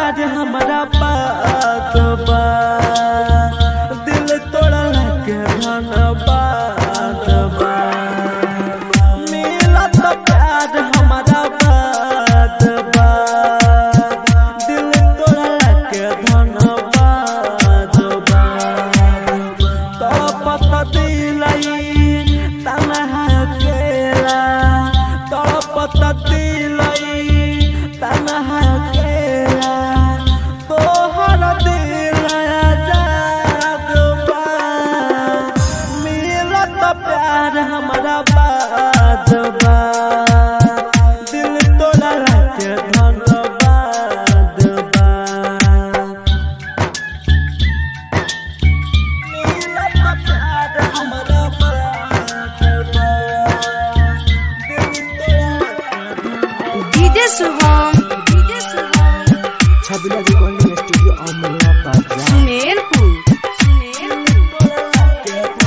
प्यार हमारा बात बा दिल तोड़ला के धनबाद बा मिलत प्यार हमारा बात बा दिल तोड़ला के धनबाद बा तड़पत दिलाई तनहा केला तड़पत दिलाई तनहा केला तोहर दिल आजाद बा मिलत प्यार हमारा बात बा दिल तोड़ा के धन्यवाद बा मिलत प्यार हमारा बात बा दिल तोड़ा के DJ Shubham DJ Shubham Chhabila recording studio Amla Bazar Sumerpur Sumerpur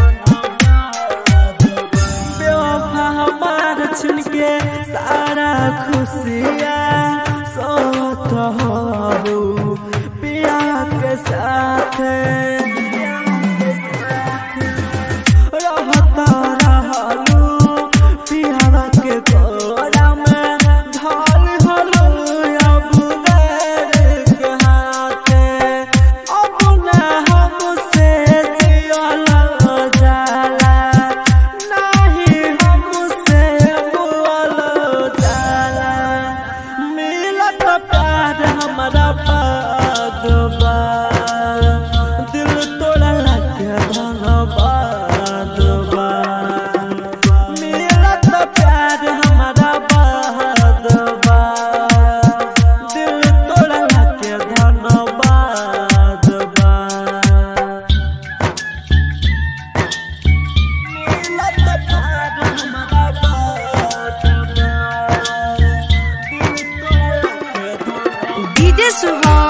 बेवफा हमार छुन के सारा खुशियाँ सोत हो पिया के साथ रहता रहलू पिया के कोरा में ढाल हलू अब गैर के हाथे अब न हमसे जियल जाला नाही हमसे बोल जाला मिलत प्यार हमारा पागबा दिल तोड़ला के धनबाद बा मिलत प्यार हमारा बाद बा दिल तोड़ला के धनबाद बा मिलत प्यार हमारा बाद बा दिल तोड़ला के धनबाद डीजे शुभम